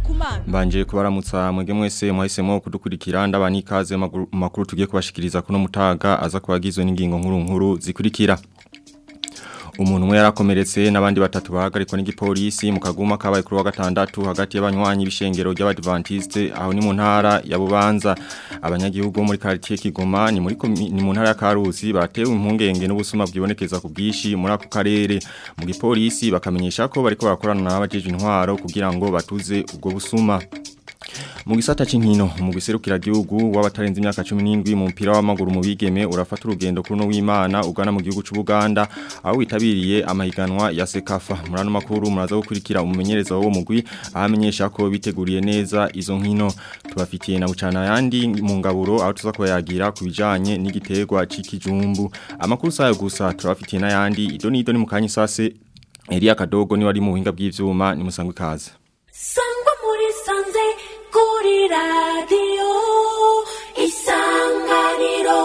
kumana Mbanje kubaramutsa mwege mwese mwahisemo kudukurikira ndabani ikaze mu makuru tugiye kubashikiriza kuno mutaga aza kubagizwe n'ingingo nkuru nkuru zikurikira umuntu umwe yarakomeretse n'abandi batatu bahagarikwa n'igipolisi mu kaguma kabaye kuri wa gatandatu hagati y'abanywanyi b'ishengero ry'abadventiste aho ni mu ntara ya Bubanza abanyagihugu bo muri quartier Kigoma ni muri komi- ni mu ntara ya Karusi batewe impungenge n'ubusuma bwibonekeza ku bwishi muri ako karere mu gipolisi bakamenyesha ko bariko barakorana n'abajeje intwaro kugira ngo batuze ubwo busuma mu gisata c'inkino mu giserukira gihugu w'abatarenze imyaka 17 mu mpira w'amaguru mu bigeme urafata urugendo kuno w'Imana ugana mu gihugu c'u Buganda aho witabiriye amahiganwa ya Sekafa murano makuru muraza gukurikira umumenyereza wo mugwi ahamenyesha ko biteguriye neza izo nkino tubafitiye na bucana yandi mu ngaburo aho tuza kuyagira kubijanye n'igiterwa c'ikijumbu amakuru sayo gusa turabafitiye n'ayandi idoni idoni mu kanya sase Elia Kadogo ni wari mu buhinga bw'ivyuma ni musangwe kaze sangwa muri sanze kuri radiyo isanganiro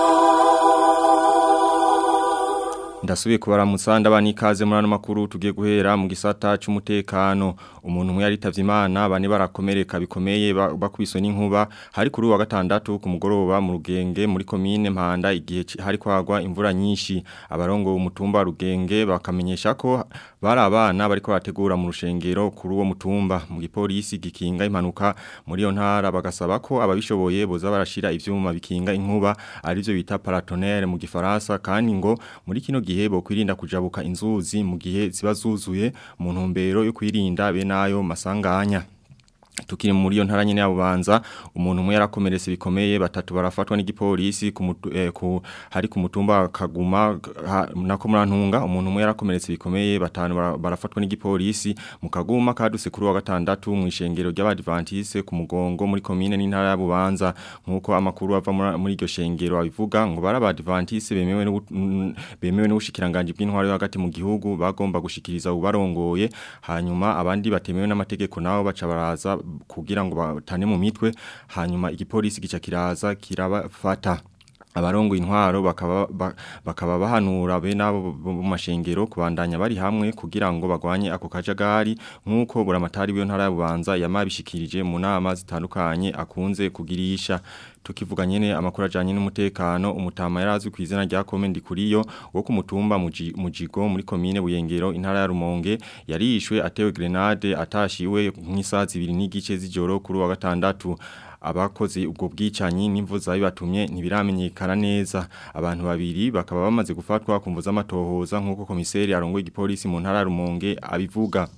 Ndasubiye kubaramutsa ndabani ikaze muri ano makuru tugiye guhera mu gisata c'umutekano umuntu umwe yaritavye Imana bane barakomereka bikomeye ba- bakubiswe n'inkuba hari kuri wa gatandatu ku mugoroba mu rugenge muri komine Mpanda igihe ci- hari kwagwa imvura nyinshi abarongo umutumba wa rugenge bakamenyesha ko bari abana bariko bategura mu rushengero kuri uwo mutumba mu gipolisi gikinga impanuka muri iyo ntara bagasaba ko ababishoboye boza barashira ivyuma bikinga inkuba arivyo bita paratonnerre mu gifaransa kandi ngo muri kino gihe bo kwirinda kujabuka inzuzi mu gihe ziba zuzuye mu ntumbero yo kwirinda be nayo masanganya Tukiri muri iyo ntara nyene ya Bubanza umuntu umwe yarakomeretse bikomeye batatu barafatwa n'igipolisi ku mutu- eh, ku hari ku mutumba wa Kaguma ha- nako murantunga umuntu umwe yarakomeretse bikomeye batanu bara- barafatwa n'igipolisi mu Kaguma kaduse kuri wa gatandatu mu ishengero ry'abadventiste ku mugongo muri komine n'intara ya Bubanza nkuko amakuru ava muri- muri iryo shengero abivuga ngo barabadventiste bemewe no bemewe n'ubushikiranganje bw'intwaro yo hagati mu gihugu bagomba gushikiriza ubarongoye hanyuma abandi batemewe n'amategeko nabo baca baraza kugira ngo batane mu mitwe hanyuma igipolisi gica kiraza kirabafata abarongo intwaro bakaba ba- bakaba bahanura be nabo mu mashengero kubandanya bari hamwe kugira ngo bagwanye ako kajagari nkuko buramatari w'iyo ntara ya Bubanza yamabishikirije mu nama zitandukanye akunze kugirisha tukivuga nyene amakuru ajanye n'umutekano umutama yarazwi ku izina rya Komendi kuriyo wo ku mutumba Muji- mujigo muri komine Buyengero intara ya Rumonge yarishwe atewe grenade atashiwe nk'isaha zibiri n'igice z'ijoro kuri wa gatandatu abakoze ubwo bwicanyi n'imvu zabibatumye ntibiramenyekana neza abantu babiri bakaba bamaze gufatwa ku mvu z'amatohoza nk'uko komiseri arongoye igipolisi mu ntara ya Rumonge abivuga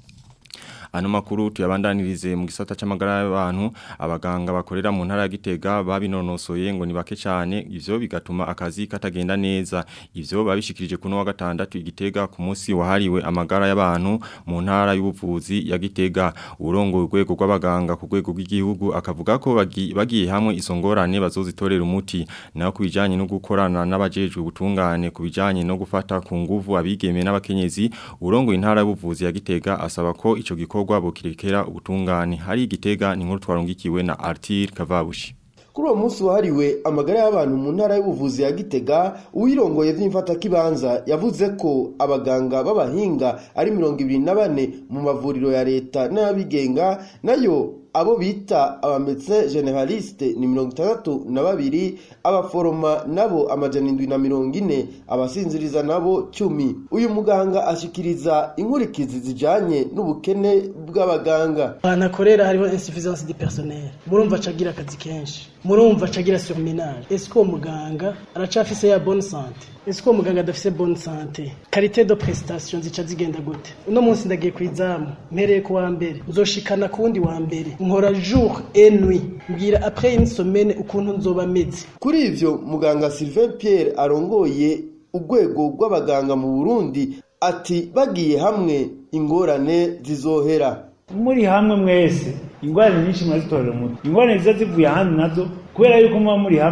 Ano makuru tuyabandanirize mu gisata c'amagara y'abantu abaganga bakorera mu ntara ya Gitega babinonosoye ngo ni bake cyane ivyo bigatuma akazi katagenda neza ivyo babishikirije kuno wa gatandatu igitega ku munsi wahariwe amagara y'abantu mu ntara y'ubuvuzi ya Gitega urongo urwego rw'abaganga ku rwego rw'igihugu akavuga ko bagi- bagiye hamwe izo ngorane bazozitorera umuti naho kubijanye no gukorana n'abajejwe ubutungane kubijanye no gufata ku nguvu abigeme n'abakenyezi urongo intara y'ubuvuzi ya Gitega asaba ko ico gikorwa bokirekera ubutungane hari igitega ni nkuru twarungikiwe na Artir Kavabushi kuri uwo munsi wahariwe amagara y'abantu mu ntara y'ubuvuzi ya gitega uwirongoye vy'imfatakibanza yavuze ko abaganga b'abahinga ari mirongo ibiri na bane mu mavuriro ya leta n'ayabigenga nayo abo bita abametse generaliste ni mirongo itandatu na babiri abaforoma nabo amajana indwi na mirongo ine abasinziriza nabo cumi uyu muganga ashikiriza inkurikizi zijanye n'ubukene bw'abaganga ahantu akorera hariho insuffisance de personnel murumva acagira akazi kenshi murumva acagira surmenage ese uwo muganga aracafise ya bonne sante ese uwo muganga adafise bonne sante karite de prestation zica zigenda gute uno munsi ndagiye ku izamu mpereye ku wa mbere nzoshikana ku wundi wa mbere nkora jour et nuit mbwira après une semaine ukuntu nzoba meze kuri ivyo muganga Sylvain Pierre arongoye urwego rw'abaganga mu Burundi ati bagiye hamwe ingorane zizohera muri hamwe mwese ingorane nyinshi murazitorera umuti ingorane ziza zivuye ahandi nazo kubera yuko muba muri hamwe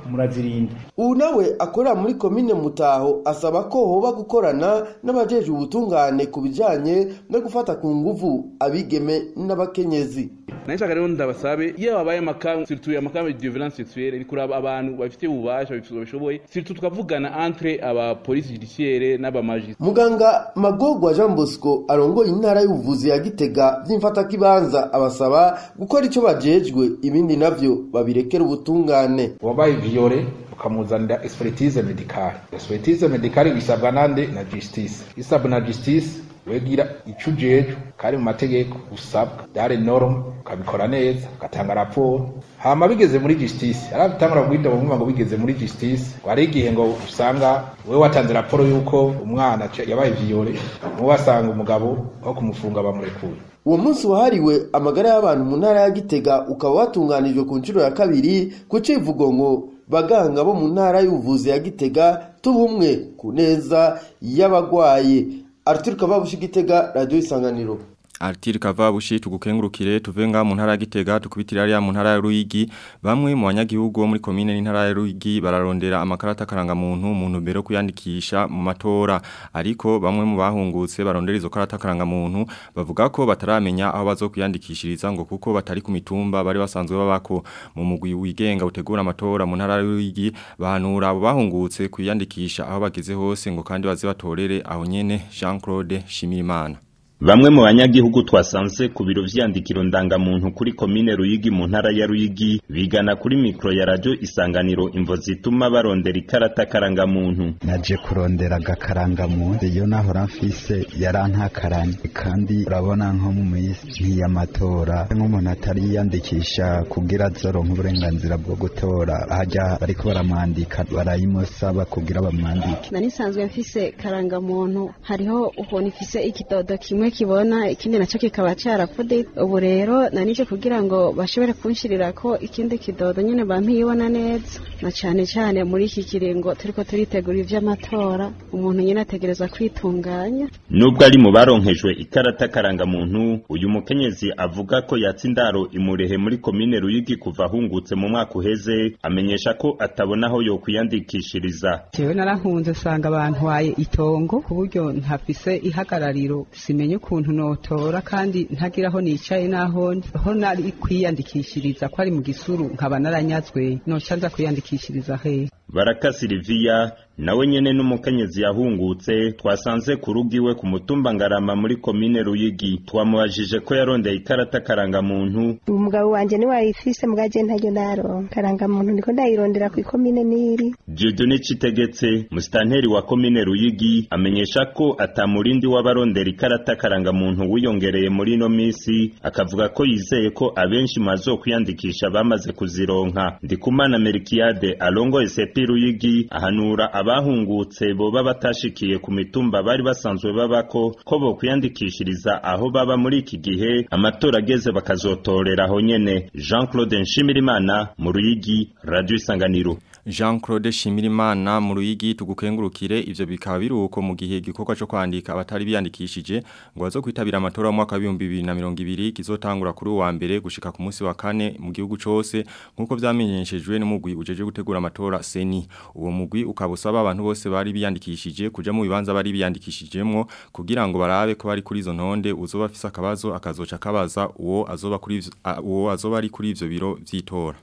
murazirinda ubu nawe akorera muri komine mutaho asaba ko hoba gukorana n'abajeje ubutungane ku bijanye no gufata ku nguvu abigeme n'abakenyezi nashaka rero ndabasabe iyo babaye amakamu surtout amakamu de violence sexuelle bikuraba abantu bafite ububasha babishoboye surtout tukavugana entre aba police judiciaire n'abamaji muganga magogwa jean bosco arongoye intara y'ubuvuzi ya gitega vy'imfatakibanza abasaba gukora ico bajejwe ibindi navyo babirekera ubutungane wabaye viole ukamuzanira expertise medicale expertise medicale bisabwa nande na justice isabwa na justice wegira ico ujejwe kari mu mategeko usabwa byari norme ukabikora neza ugatanga raporo hama bigeze muri justice arabitangura guhita bumva ngo bigeze muri justice wari igihe ngo usanga wewe watanze raporo yuko umwana yabaye viole muwe wasanga umugabo aho kumufunga bamurekuye uwo munsi wahariwe amagara y'abantu mu ntara ya gitega ukaba watunganijwe ku nshuro ya kabiri ku civugo ngo baganga bo mu ntara y'ubuvuzi ya gitega tubumwe ku neza y'abagwaye arthur kababushi gitega radiyo isanganiro Artiri Kavabushi tugukengurukire tuvenga mu ntara ya Gitega tukubitira ari mu ntara ya Ruyigi bamwe mu banyagihugu bo muri commune n'intara ya Ruyigi bararondera amakarata karanga muntu muntu mbere kuyandikisha mu matora ariko bamwe mu bahungutse barondera izo karata karanga muntu bavuga ko bataramenya aho bazokuyandikishiriza ngo kuko batari ku mitumba bari basanzwe babako mu mugwi wigenga utegura amatora mu ntara ya Ruyigi bahanura abo bahungutse kuyandikisha aho bageze hose ngo kandi baze batorere aho nyene Jean-Claude Shimirimana Bamwe mu banyagihugu twasanze ku biro vyandikiro ndangamuntu kuri komine Ruyigi mu ntara ya Ruyigi bigana kuri mikro ya radio isanganiro imvo zituma barondera ikarata karangamuntu. Naje kurondera agakarangamuntu iyo nahora mfise yarantakaranye kandi urabona nko mu minsi y'amatora nk'umuntu atari yiyandikisha kugira azoronka uburenganzira bwo gutora hajya bariko baramwandika barayimusaba kugira bamwandike. Nari nsanzwe mfise karangamuntu hariho ukuntu ifise ikidodo kimwe kibona ikindi nacyo kikaba cyarapfude ubu rero nanije kugira ngo bashobore kunshirira ko ikindi kidodo nyine bampiyibona neza na cyane cyane muri iki kiringo turiko turitegura ivy'amatora umuntu nyine ategereza kwitunganya nubwo ari mu baronkejwe ikarata karangamuntu uyu mukenyezi avuga ko yatsindaro imurehe muri komine Ruyigi kuva ahungutse mu mwaka uheze amenyesha ko atabona aho yokwiyandikishiriza jewe narahunze usanga bantwaye itongo ku buryo ntafise ihagarariro simenye ukuntu notora kandi ntagira aho nicaye naho ho nari kwiyandikishiriza ko ari mu gisuru nkaba naranyazwe noca nza kwiyandikishiriza hehe baraka Silvia nawe nyene n'umukenyezi yahungutse twasanze ku rugiwe ku mutumba ngarama muri komine Ruyigi twamubajije ko yarondeye ikarata karangamuntu umugabo wanje ni wayifise mugaje ntaryo ndaronka karangamuntu niko ndayirondera ku komine niri Dieudonne Citegetse musitanteri wa komine Ruyigi amenyesha ko atamurindi w'abarondera ikarata karangamuntu wiyongereye muri no misi akavuga ko yizeye ko abenshi mazo kwiyandikisha bamaze kuzironka ndikumana Merikiade alongo sepi Ruyigi ahanura abahungutse boba batashikiye ku mitumba bari basanzwe babako ko bo kwiyandikishiriza aho baba muri iki gihe amatora ageze bakazotorera aho nyene Jean-Claude Nshimirimana mu Ruyigi Radio Isanganiro Jean-Claude Shimirimana mu Ruyigi tugukengurukire ivyo bikaba biruko mu gihe gikorwa cyo kwandika abatari biyandikishije ngo bazo kwitabira amatora mu mwaka wa 2020 kizotangura kuri wa mbere gushika ku munsi wa kane mu gihugu cose nkuko vyamenyeshejwe n'umugwi ujeje gutegura amatora seni uwo mugwi ukabusaba abantu bose bari biyandikishije kuja mu bibanza bari biyandikishijemwo kugira ngo barabe ko bari kuri izo ntonde uzoba afise akabazo akazoca kabaza uwo azoba kuri uwo azoba ari kuri ivyo biro vy'itora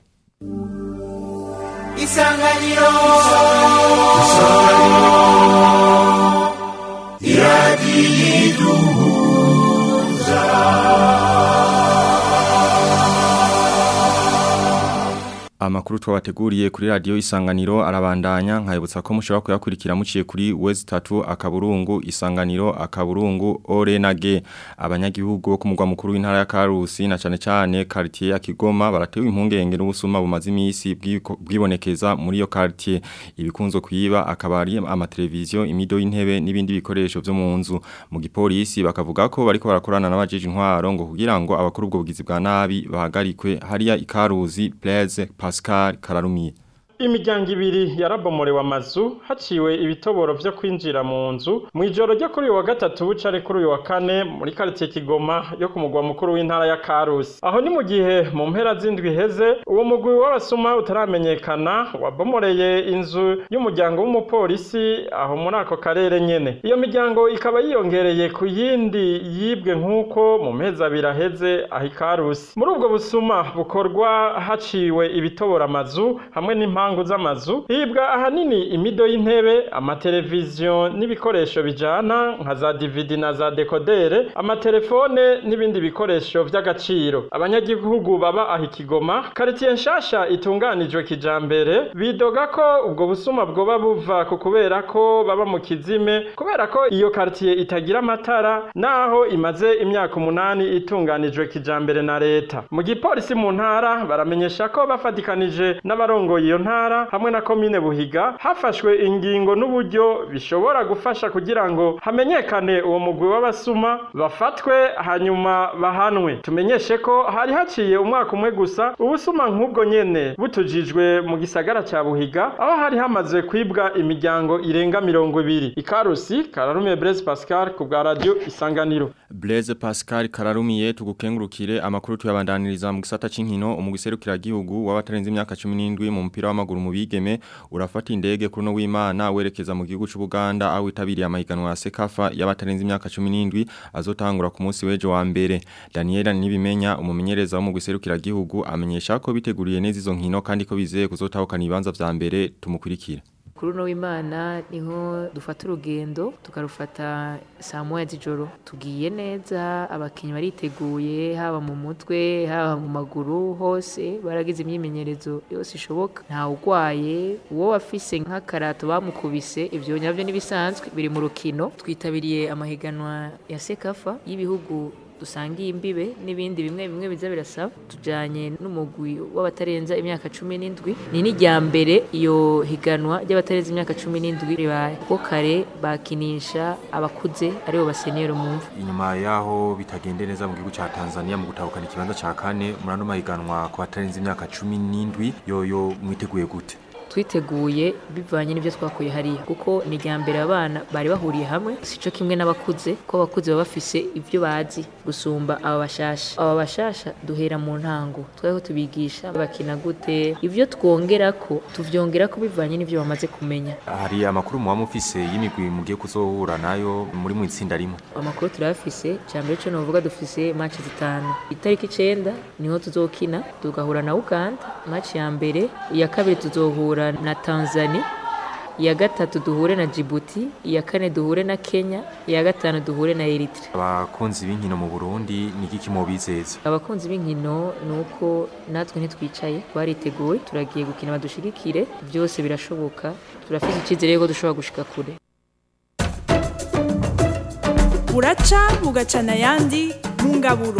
Isanganiro Isanganiro Amakuru twabateguriye kuri radio Isanganiro arabandanya nkayibutsa ko mushobora kuyakurikira muciye kuri West 3 akaburungu Isanganiro akaburungu Orenage abanyagihugu bo kumugwa mukuru w'intara ya Karusi na cane cane quartier ya Kigoma baratewe impungenge n'ubusuma bumaze imisi bwibonekeza muri yo quartier ibikunzo kwiba akabari amateleviziyo imido y'intebe n'ibindi bikoresho byo mu nzu mu gipolisi bakavuga ko bariko barakorana n'abajeje intwaro ngo kugira ngo abakuru ubwo bugizi bwa nabi bahagarikwe hariya ikaruzi Blaise Pascal Kararumiye imiryango ibiri yarabomorewe amazu haciwe ibitoboro vyo kwinjira mu nzu mu ijoro ryo kuri uyu wa gatatu bucare kuri uyu wa kane muri karitsiye kigoma yo ku mugwa mukuru w'intara ya karusi aho ni mu gihe mu mpera z'indwi iheze uwo mugwi w'abasuma utaramenyekana wabomoreye inzu y'umuryango w'umupolisi aho muri ako karere nyene iyo miryango ikaba yiyongereye ku yindi yibwe nk'uko mu mezi abiri aheze aho ikarusi muri ubwo busuma bukorwa haciwe ibitobora amazu hamwe n'impangu z'amazu hibwa ahanini imido y'intebe amateleviziyo n'ibikoresho bijana nka za dividi na za dekodere amatelefone n'ibindi bikoresho vy'agaciro abanyagihugu baba aho ikigoma karitiye nshasha itunganijwe kijambere bidoga ko ubwo busuma bwoba buva ku kubera ko baba mu kizime kubera ko iyo karitiye itagira amatara naho imaze imyaka umunani itunganijwe kijambere na leta mu gipolisi mu ntara baramenyesha ko bafatikanije n'abarongoye iyo ntara hamwe na komine buhiga hafashwe ingingo n'uburyo bishobora gufasha kugira ngo hamenyekane uwo mugwi w'abasuma bafatwe hanyuma bahanwe tumenyeshe ko hari haciye umwaka umwe gusa ubusuma nk'ubwo nyene butujijwe mu gisagara ca buhiga aho hari hamaze kwibwa imiryango irenga mirongo ibiri ikarusi kararume Blaise Pascal ku bwa radio isanganiro Blaise Pascal kararumiye tugukengurukire amakuru tuyabandaniriza mu gisata c'inkino umugiserukira gihugu w'abatarenze imyaka 17 mu mupira w'amaguru mu bigeme urafata indege kuno w'Imana werekeza mu gihugu c'u Buganda aho itabiriye amahiganwa ya Sekafa y'abatarenze imyaka 17 azotangura ku munsi w'ejo wa mbere Daniela Nibimenya umumenyereza wo mu giserukira gihugu amenyesha ko biteguriye neza izo nkino kandi ko bizeye kuzotahukana ibibanza vya mbere tumukurikira kuri uno w'imana niho dufata urugendo tukarufata saa moya z'ijoro tugiye neza abakinnyi bariteguye haba mu mutwe haba mu maguru hose baragize imyimenyerezo yose ishoboka ntawe urwaye uwo wafise nk'akarato bamukubise ibyo nyabyo n'ibisanzwe biri mu rukino twitabiriye amahiganwa ya sekafa y'ibihugu dusangiye imbibe n'ibindi bimwe bimwe biza birasaba tujanye n'umugwi w'abatarenza imyaka cumi n'indwi ni n'irya mbere iyo higanwa ry'abatarenza imyaka cumi n'indwi ribaye kuko kare bakinisha abakuze aribo baseniyero mu mvu inyuma yaho bitagende neza mu gihugu ca Tanzania mu gutahukana ikibanza ca kane muri ano mahiganwa ku batarenze imyaka cumi n'indwi yoyo mwiteguye gute twiteguye bivanye n'ibyo twakuye hariya kuko ni irya mbere abana bari bahuriye hamwe si cyo kimwe n'abakuze ko abakuze baba bafise ibyo bazi gusumba aba bashasha aba bashasha duhera mu ntango twariho tubigisha bakina gute ibyo twongera ko tuvyongera ko bivanye n'ibyo bamaze kumenya hari amakuru muba mufise y'imigwi mugiye kuzohura nayo muri mu itsinda rimwe amakuru turayafise cya mbere cyo novuga dufise match zitanu itariki icenda niho tuzokina tugahura na Uganda match ya mbere iya kabiri tuzohura na Tanzania iya gatatu duhure na Djibouti iya kane duhure na Kenya iya gatanu duhure na Eritrea abakunzi b'inkino mu Burundi ni iki kimubizeza abakunzi b'inkino nuko natwe ntitwicaye twariteguye turagiye gukina badushigikire byose birashoboka turafite icyizere ko dushobora gushika kure buraca bugacana ayandi mu ngaburo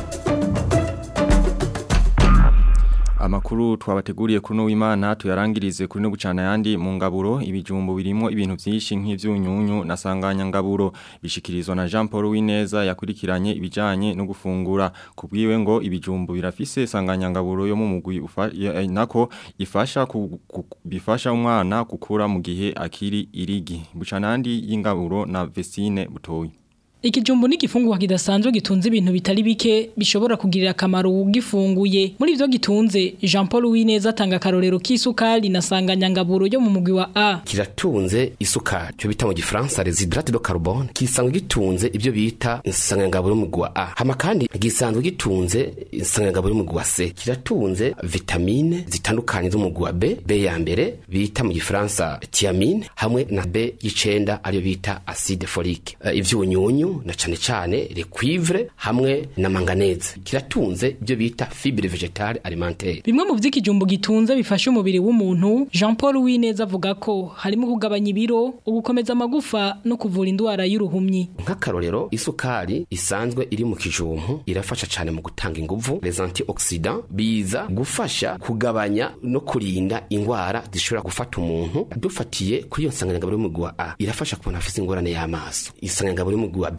Amakuru twabateguriye kuri no w'Imana tuyarangirize kuri no gucana yandi mu ngaburo ibijumbo birimo ibintu byinshi nk'ivyunyunyu na sanganya ngaburo bishikirizwa na Jean Paul Wineza yakurikiranye ibijanye no gufungura kubwiwe ngo ibijumbo birafise sanganya ngaburo yo mu mugwi nako ifasha ku, ku, bifasha umwana gukura mu gihe akiri irigi bucanandi y'ingaburo na Vestine butoyi Ikijumbu ni gifungwa kidasanzwe gitunze ibintu bitari bike bishobora kugirira akamaro ugifunguye. Muri ivyo gitunze Jean Paul Wineza atanga karorero k'isukari na sanganyangaburo yo mu mugwi wa A. Kiratunze isukari cyo bita mu gifaransa reshydrate de carbone kisanzwe gitunze ibyo bita insanganyangaburo mu mugwi wa A. Hama kandi gisanzwe gitunze insanganyangaburo mu mugwi wa C. Kiratunze vitamine zitandukanye zo mu mugwi wa B, B ya mbere bita mu gifaransa thiamine hamwe na B y'icenda ariyo bita acide folique. Uh, ivyunyunyu na cane cane le cuivre hamwe na manganese kiratunze ibyo bita fibre vegetale alimentaire bimwe mu vy'ikijumbu gitunze bifasha umubiri w'umuntu Jean Paul Wineza avuga ko harimo kugabanya ibiro ugukomeza amagufa no kuvura indwara y'uruhumyi nk'akarorero isukari isanzwe iri mu kijumbu irafasha cane mu gutanga inguvu les antioxidants biza gufasha kugabanya no kurinda ingwara zishobora gufata umuntu dufatiye kuri iyo nsanganyangaburo y'umugwi wa A irafasha ku bantu bafise ingorane y'amaso insanganyangaburo y'umugwi wa B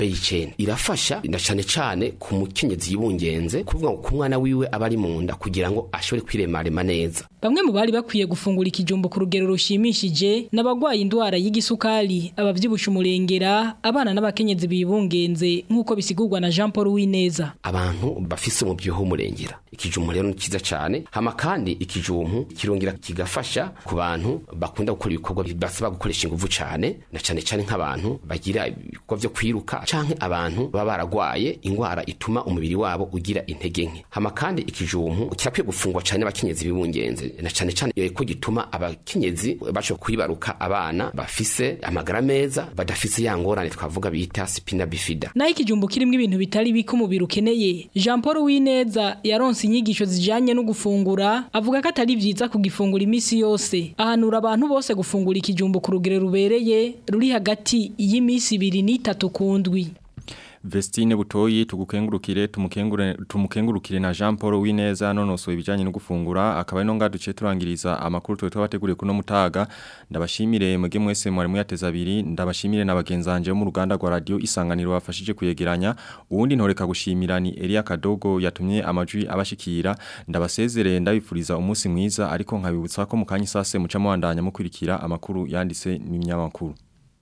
beyicene irafasha na cane cane ku mukenyezi yibungenze kuvuga ngo ku mwana wiwe aba ari mu nda kugira ngo ashobore kwiremarema neza Bamwe mu bari bakwiye gufungura ikijumbo ku rugero rushimishije n'abagwaye indwara y'igisukari abavyibusha umurengera abana n'abakenyezi bibungenze nk'uko bisigurwa na Jean Paul Wineza abantu bafise umubyibuho w'umurengera ikijumbu rero ni cyiza cyane hama kandi ikijumbu kirongera kigafasha ku bantu bakunda gukora ibikorwa basaba gukoresha ingufu cyane na cyane cyane nk'abantu bagira ibikorwa byo kwiruka canke abantu baba baragwaye ingwara ituma umubiri wabo ugira intege nke hama kandi ikijumbu kirakwiye gufungwa cyane abakenyezi bibungenze na cyane cyane eh, ko gituma abakenyezi bashobora kwibaruka abana bafise amagara meza badafise ya ngorane twavuga bita spina bifida Naho ikijumbo kirimo ibintu bitari bike umubiri ukeneye Jean Paul Wineza yaronse inyigisho zijanye no gufungura avuga ko atari vyiza kugifungura imisi yose ahanura abantu bose gufungura ikijumbo ku rugero rubereye ruri hagati y'imisi ibiri n'itatu kundwi Vestine Butoyi tugukengurukire tumukengure tumukengurukire na Jean Paul Wineza nonoso ibijanye no gufungura akaba ino ngaduce turangiriza amakuru twe twabateguriye kuno mutaga ndabashimire mwege mwese mwari muyateza abiri ndabashimire nabagenzanje mu ruganda rwa radio isanganiro bafashije kuyegeranya uwundi ntoreka gushimira ni Elia Kadogo yatumye amajwi abashikira ndabasezerere ndabifuriza umunsi mwiza ariko nkabibutsa ko mukanye sase muca mwandanya mukurikira amakuru yanditse n'imyamakuru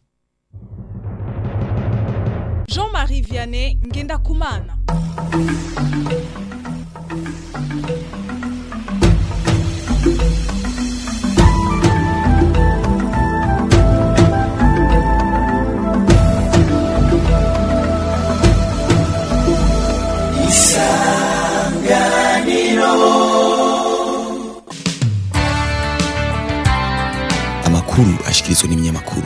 Jean-Marie Vianney Ngendakumana amakuru ashikirizwa n'ibinyamakuru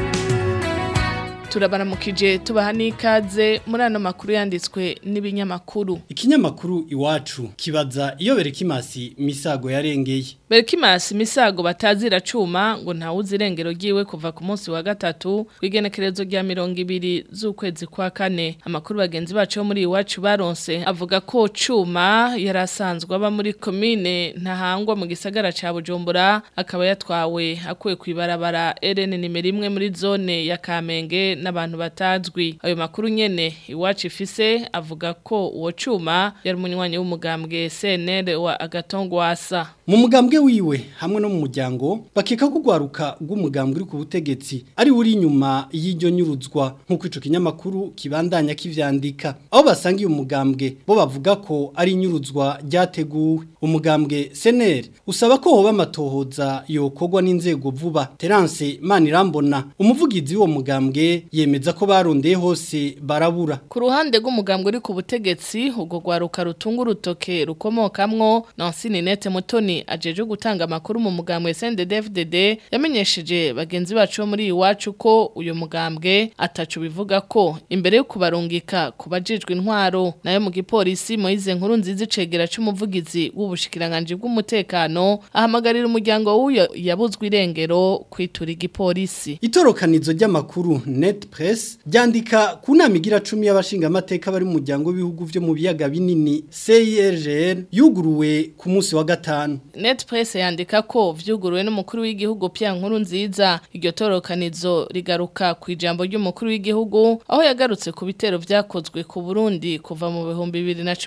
turabaramukije tubaha n'ikaze muri ano makuru yanditswe n'ibinyamakuru Ikinyamakuru iwacu kibaza iyo Berekimasi misago yarengeye. Berikimasi misago batazira cuma ngo ntawuzi irengero ryiwe kuva ku munsi wa gatatu kwigenekerezo rya mirongo ibiri z'ukwezi kwa kane amakuru bagenzi bacu bo muri iwacu baronse avuga ko cuma yari asanzwe aba muri komine ntahangwa mu gisagara ca Bujumbura akaba yatwawe akuye ku ibarabara RN nimero imwe muri zone ya Kamenge n'abantu batazwi ayo makuru nyene iwacu ifise avuga ko uwo cuma yari umunywanyi w'umugambwe CNL wa Agatongwasa Mu mugambwe wiwe hamwe no mu muryango bakeka ko gwaruka rw'umugambwe uri ku butegetsi ari uri inyuma y'iryo nyuruzwa nk'uko ico kinyamakuru kibandanya kivyandika aho basanga uyu mugambwe bo bavuga ko ari inyuruzwa ryateguwe umugambwe CNL usaba ko hoba amatohoza yokorwa n'inzego vuba Terence Manirambona umuvugizi w'uwo mugambwe yemeza ko barondeye hose barabura ku ruhande rw'umugambwe uri ku butegetsi ubwo gwaruka rutunga urutoke rukomokamwo Nancy Ninette Mutoni ajeje gutanga amakuru mu mugambwe SNDD-FDD yamenyesheje bagenzi bacu bo muri iwacu ko uyu mugambwe atacu bivuga ko imbere yo kubarungika kubajijwe intwaro nayo mu gipolisi Moize nkuru nziza icegera c'umuvugizi w'ubushikiranganje bw'umutekano ahamagarira umuryango w'uyo yabuzwe irengero kwitura igipolisi Itorokanizo ry'amakuru Net Press ryandika ku nama igira 10 y'abashinga amateka bari mu muryango w'ibihugu vyo mu biyaga binini CIRGL yuguruwe ku munsi wa gatanu Net Press yandika ko vyuguruwe n'umukuru w'igihugu Pierre Nkuru nziza iryo torokanizo rigaruka ku ijambo ry'umukuru w'igihugu aho yagarutse ku bitero vyakozwe ku Burundi kuva mu bihumbi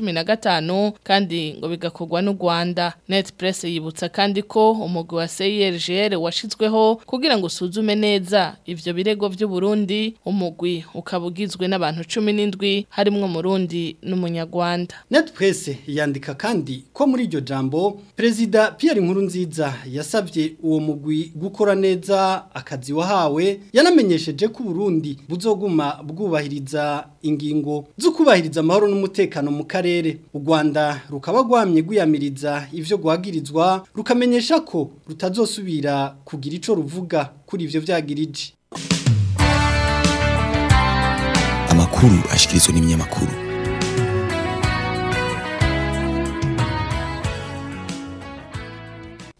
2015 kandi ngo bigakorwa n'u Rwanda Net Press yibutsa kandi ko umugwi wa CIRGL washizweho kugira ngo usuzume neza ivyo birego vy'u Burundi umugwi ukabugizwe n'abantu 17 harimwo Murundi n'umunyarwanda Net Press yandika kandi ko muri iryo jambo Perezida Pierre Nkurunziza yasabye uwo mugwi gukora neza akazi wahawe yanamenyesheje ko Burundi buzoguma bwubahiriza ingingo zo kubahiriza amahoro n'umutekano mu karere u Rwanda rukaba gwamye guyamiriza ivyo gwagirizwa rukamenyesha ko rutazosubira kugira ico ruvuga kuri ivyo vyagirije amakuru ashikirizwa n'ibinyamakuru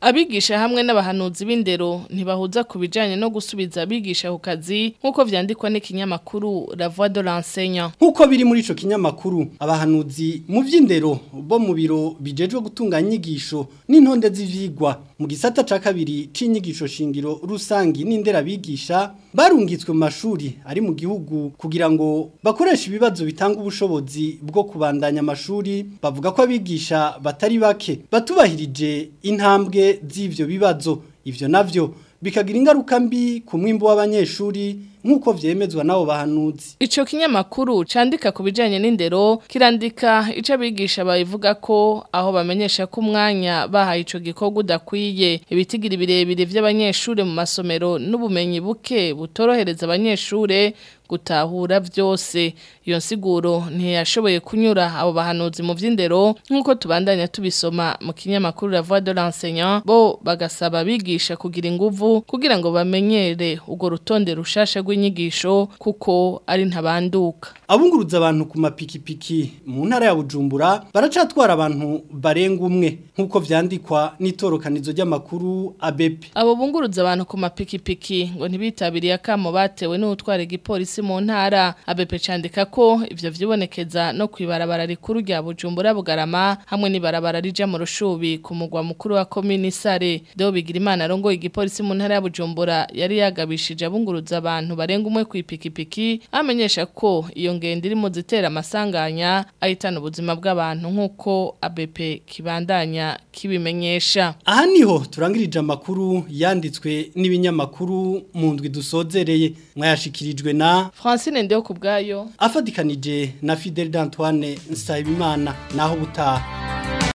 abigisha hamwe n'abahanuzi b'indero ntibahuza ku bijanye no gusubiza abigisha ku kazi nk'uko vyandikwa n'ikinyamakuru La Voix de l'enseignant Nkuko biri muri ico kinyamakuru abahanuzi mu vy'indero bo mu biro bijejwe gutunganya inyigisho n'intonde z'ivyigwa mu gisata ca kabiri c'inyigisho shingiro rusangi n'indera bigisha barungitswe mu mashuri ari mu gihugu kugira ngo bakoreshe ibibazo bitanga ubushobozi bwo kubandanya amashuri bavuga ko abigisha batari bake batubahirije intambwe z'ivyo bibazo ivyo navyo bikagira ingaruka mbi ku mwimbo w'abanyeshuri nk'uko vyemezwa nabo bahanuzi Ico kinyamakuru candika ku bijanye n'indero kirandika ico abigisha babivuga ko aho bamenyesha ko umwanya bahaye ico gikorwa udakwiye ibitigira birebire vy'abanyeshure mu masomero n'ubumenyi buke butorohereza abanyeshure gutahura vyose iyo nsiguro ntiyashoboye kunyura abo bahanuzi mu vy'indero nk'uko tubandanya tubisoma mu kinyamakuru La Voix de l'enseignant bo bagasaba abigisha kugira inguvu kugira ngo bamenyere urwo rutonde rushasha rw'inyigisho kuko ari ntabanduka abunguruza abantu ku mapikipiki mu ntara ya Bujumbura baracatwara abantu barenga umwe nk'uko vyandikwa n'itorokanizo ry'amakuru ABP abo bunguruza abantu ku mapikipiki ngo ntibitabiriye akamo batewe n'utwara igipolisi mu ntara ABP candika ko ivyo vyibonekeza no kwibarabara rikuru rya Bujumbura Bugarama hamwe n'ibarabara rija mu rushubi ku mugwa mukuru wa komini Sare Deo Bigirimana arongoye igipolisi mu ntara ya Bujumbura yari yagabishije abunguruza abantu barenga umwe ku ipikipiki amenyesha ko iyo ngendo iri mu zitera amasanganya ahitana ubuzima bw'abantu nk'uko ABP kibandanya kibimenyesha aha niho turangirije amakuru yanditswe n'ibinyamakuru mu ndwi dusozereye mwayashikirijwe na Francine Ndeyo kubgayo afadikanije na Fidel d'Antoine Nsabimana naho butaha